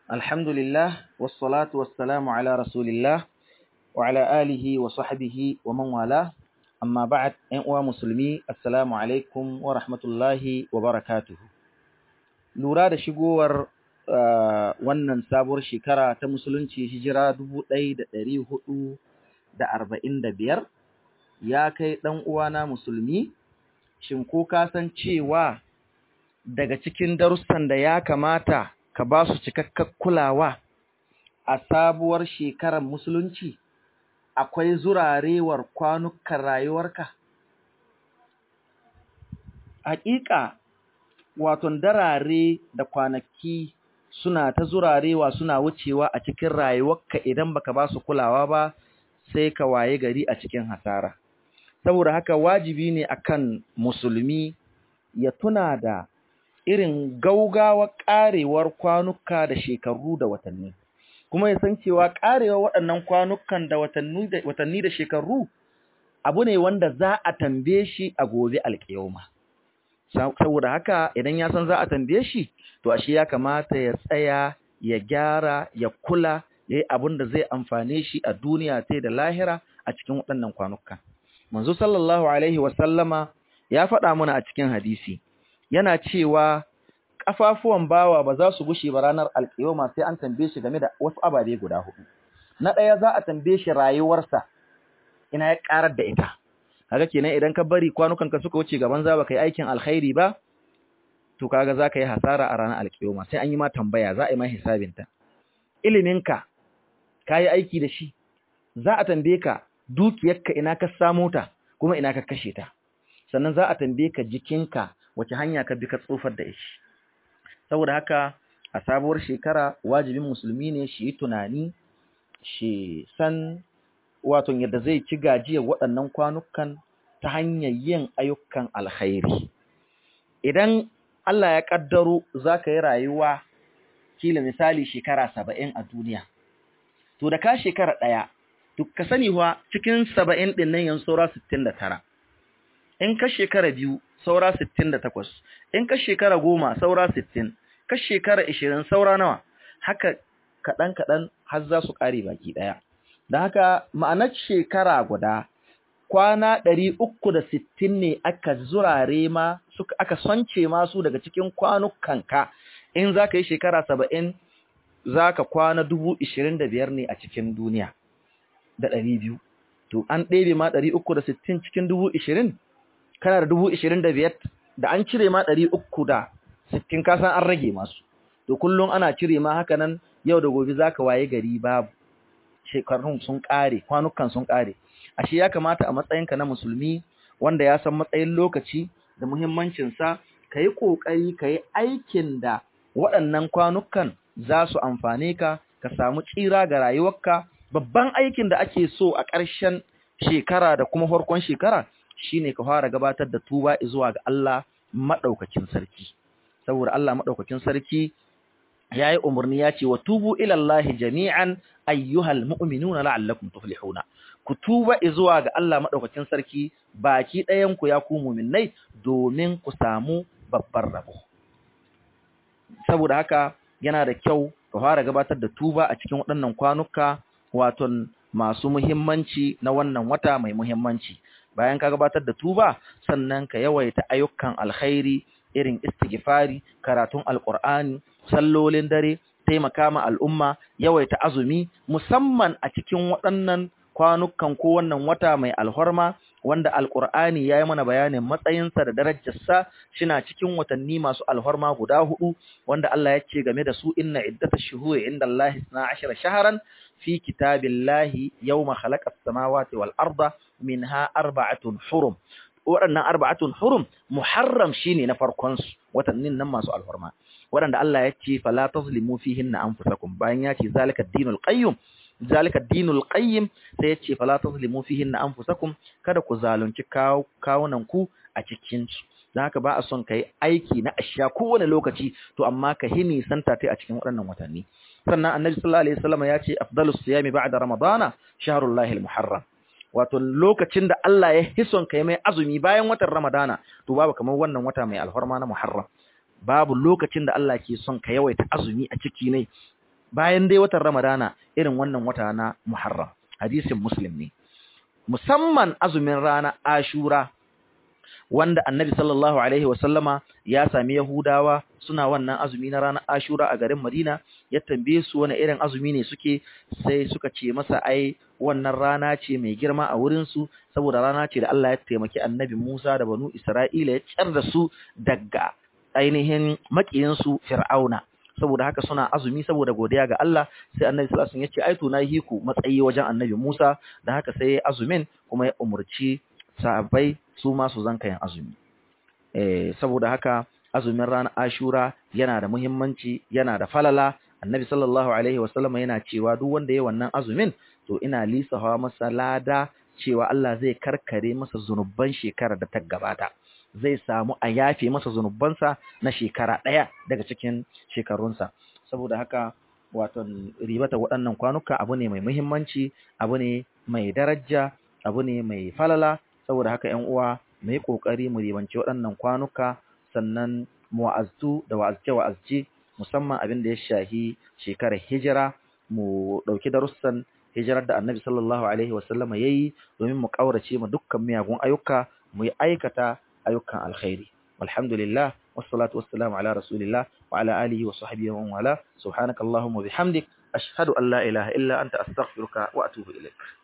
Alhamdulillah, wassalatu wassalamu ala Rasulillah wa ala alihi wa sahbihi wa man wala, amma ba'ad ‘yan uwa musulmi, Assalamu alaikum wa rahmatullahi wa barakatuhu. Lura da shigowar wannan sabuwar shekara ta musulunci hijira dubu ɗaya da ɗari hudu da arba'in da biyar, ya kai ɗan uwana musulmi, shin ko ka san cewa daga cikin darussan da ya kamata ka ba su cikakkar kulawa a sabuwar shekarar musulunci akwai zurarewar kwanukan rayuwarka hakika waton darare da kwanaki suna ta zurarewa suna wucewa a cikin rayuwarka idan baka ba su kulawa ba sai ka waye gari a cikin hasara saboda haka wajibi ne akan musulmi ya tuna da irin gaugawa ƙarewar kwanuka da shekaru da watanni kuma ya san cewa ƙarewar waɗannan kwanukan da watanni da shekaru abu ne wanda za a tambaye shi a gobe alƙiyoma saboda haka idan ya san za a tambaye shi to ashe ya kamata ya tsaya ya gyara ya kula ya yi abin da zai amfane shi a duniya ta da lahira a cikin waɗannan kwanukan manzo sallallahu alaihi wasallama ya faɗa mana a cikin hadisi yana cewa ƙafafuwan bawa ba za su gushe ba ranar alƙiyoma sai an tambaye shi game da wasu ababe guda hudu na ɗaya za a tambaye shi rayuwarsa ina ya ƙarar da ita kaga kenan idan ka bari kwanukan ka suka wuce gaban za ba kai aikin alkhairi ba to kaga za ka yi hasara a ranar alƙiyoma sai an yi ma tambaya za a yi ma hisabinta iliminka ka yi aiki da shi za a tambaye ka dukiyarka ina ka samo ta kuma ina ka kashe ta sannan za a tambaye ka jikinka wace hanya ka bi ka tsofar da shi saboda haka a sabuwar shekara wajibin musulmi ne shi yi tunani shi san wato yadda zai ci gajiyar waɗannan kwanukan ta hanyar yin ayyukan alkhairi idan Allah ya ƙaddaro za ka yi rayuwa kila misali shekara saba'in a duniya to da ka shekara ɗaya to ka sani wa cikin saba'in ɗin nan yanzu saura sittin da tara in ka shekara biyu saura sittin da takwas in ka shekara goma saura sittin ka shekara ishirin saura nawa haka kaɗan kaɗan har za su ƙare baki ɗaya da haka ma'anar shekara guda kwana ɗari uku da sittin ne aka zurare ma suka aka sonce masu daga cikin kwanukanka in za ka yi shekara saba'in za ka kwana dubu ishirin da biyar ne a cikin duniya da ɗari biyu to an ɗebe ma ɗari uku da sittin cikin dubu ishirin kana da dubu ishirin da biyar da an cire ma ɗari uku da sittin kasan an rage masu to kullum ana cire ma haka nan yau da gobe za ka waye gari babu shekarun sun ƙare kwanukan sun ƙare ashe ya kamata a matsayinka na musulmi wanda ya san matsayin lokaci da muhimmancinsa ka yi ƙoƙari ka yi aikin da waɗannan kwanukan za su amfane ka ka samu tsira ga rayuwarka babban aikin da ake so a ƙarshen shekara da kuma farkon shekara shine ka fara gabatar da tuba zuwa ga Allah madaukakin sarki saboda Allah madaukakin sarki yayi umarni ya ce wa tubu ila Allah jami'an ayyuhal mu'minuna la'allakum tuflihuna ku tuba zuwa ga Allah madaukakin sarki baki ɗayan ku ya ku mu'minnai domin ku samu babbar rabo saboda haka yana da kyau ka fara gabatar da tuba a cikin waɗannan kwanuka waton masu muhimmanci na wannan wata mai muhimmanci bayan ka gabatar da tuba sannan ka yawaita ayyukan alkhairi irin istighfari karatun alqur'ani sallolin dare taimaka ma al'umma yawaita azumi musamman a cikin waɗannan kwanukan ko wannan wata mai alhorma wanda alqur'ani yayi mana bayanin matsayinsa da darajarsa shina cikin watanni masu alhorma guda hudu wanda Allah ya ce game da su inna iddatash shuhuri indallahi 12 shahran fi kitabillahi yawma khalaqas samawati wal arda minha arba'atun hurum waɗannan arba'atun hurum muharram shine na farkon su watannin nan masu alhorma waɗanda Allah ya ce fala tazlimu fihinna anfusakum bayan ya ce zalika ad-dinul qayyim zalika ad-dinul qayyim sai ya ce fala tazlimu fihinna anfusakum kada ku zalunci kawunan ku a cikin su dan haka ba a son kai aiki na asha kowane lokaci to amma ka hini santa tai a cikin waɗannan watanni sannan annabi sallallahu alaihi wasallam ya ce afdalus siyami ba'da ramadana shahrullahi al-muharram wato lokacin da Allah ya hison kai mai azumi bayan watan ramadana to babu kamar wannan wata mai alfarma na muharram babu lokacin da Allah ke son ka yawaita azumi a ciki ne bayan dai watan Ramadana irin wannan wata na Muharram hadisin Muslim ne musamman azumin rana Ashura wanda Annabi sallallahu alaihi wasallama ya sami Yahudawa suna wannan azumi na ranar Ashura a garin Madina ya tambaye su wani irin azumi ne suke sai suka ce masa ai wannan rana ce mai girma a wurin su saboda rana ce da Allah ya taimaki Annabi Musa da Banu Isra'ila ya tsar da su daga ainihin makiyin su Fir'auna saboda haka suna azumi saboda godiya ga Allah sai Annabi sallallahu alaihi wasallam ya ce ai to na hiku matsayi wajen Annabi Musa da haka sai azumin kuma ya umurci sahabbai su ma su zanka yin azumi eh saboda haka azumin ranar Ashura yana da muhimmanci yana da falala Annabi sallallahu alaihi wasallam yana cewa duk wanda yayi wannan azumin to ina lisafa masa lada cewa Allah zai karkare masa zunuban shekarar da ta gabata zai samu a yafe masa zunubansa na shekara ɗaya daga cikin shekarunsa saboda haka wato ribata waɗannan kwanuka abu ne mai muhimmanci abu ne mai daraja abu ne mai falala saboda haka ƴan uwa mu yi ƙoƙari mu ribanci waɗannan kwanuka sannan mu wa'aztu da wa'azce wa'azce musamman abin da ya shahi shekarar hijira mu ɗauki darussan hijirar da annabi sallallahu alaihi wasallama ya yi domin mu ƙaurace mu dukkan miyagun ayyuka mu yi aikata ayyukan alkhairi walhamdulillah wassalatu wassalamu ala rasulillah wa ala alihi wa sahbihi wa wala subhanakallahumma bihamdik ashhadu an la ilaha illa anta astaghfiruka wa atubu ilaik